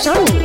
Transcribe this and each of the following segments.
Pershoni.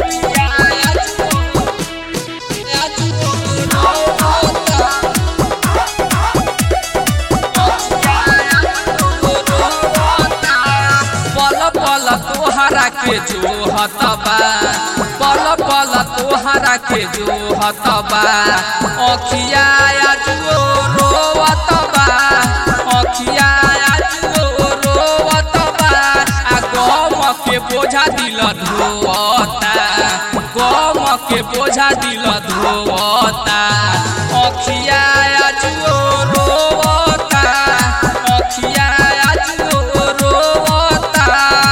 पल पल तोहरा के जो हतबा पल पल तोहरा के जो हतबा अखिया जुओ रोवतबा अखिया जुओ रोवतबा आ गम के बोझा दिल धोवता गम के बोझा दिल धोवता अखिया जुओ रोवता अखिया जुओ रोवता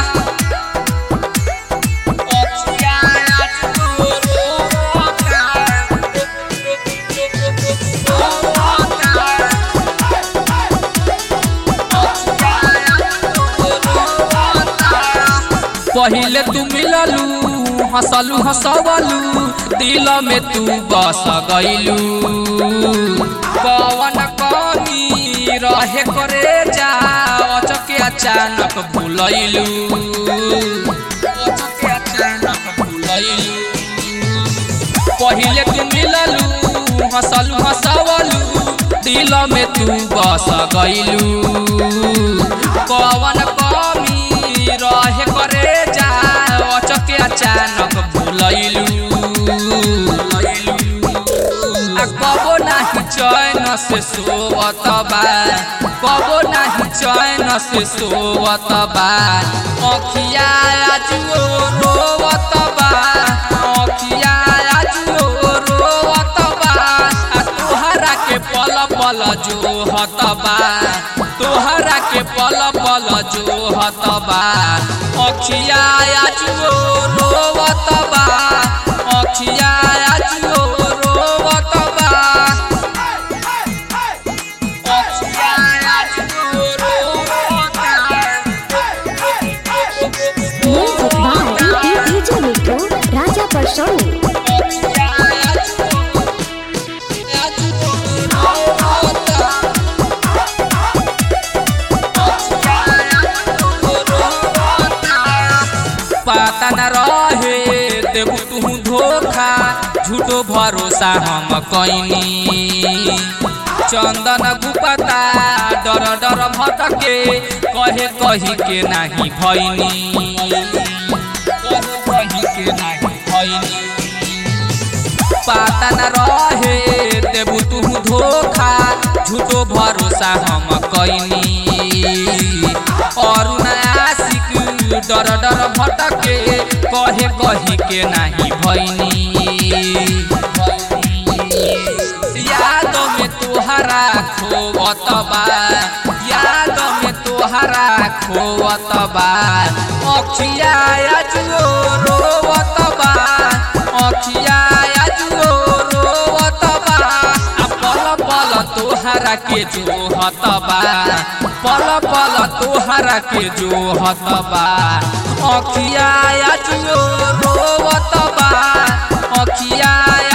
अखिया जुओ रोवता पहिले तू मिललू हंसलू हंसवलू दिल में तू बस गईलू कवन कमी रहे करे जा अचके अचानक भूलैलू अचके अचानक भूलैलू पहिले तू मिललू हंसलू हंसवलू दिल में तू बस गईलू कवन कमी रहे करे जा अचके अचानक भूलैलू आ कबो नाही चैन से सोवत बा कबो नाही चैन से सोवत बा अखिया जुओ रोवत बा अखिया जुओ रोवत बा आ तोहरा के पल पल जो हतबा तोहरा के पल पल जो हतबा अखिया जुओ रोवत बा अखिया जुओ रोवत बा अखिया जुओ रोवत Music by DJ Mittu, Raja Pershoni. पता न रहे देबू तू धोखा झूठो भरोसा हम कैनी चंदन गुपता डर डर भटके कहे कही के नाही भैनी कहे कही के नाही भैनी पता न रहे देबू तू धोखा झूठो भरोसा हम कैनी और आशिक डर डर भटके कहे कही के नाही भैनी याद में तोहरा खोवत बा याद में तोहरा खोवत बा अखिया जुओ रोवत बा अखिया जुओ रोवत बा आ पल पल तोहरा के जो हतबा पल पल तोहरा के जो हतबा अखिया जुओ रोवत बा अखिया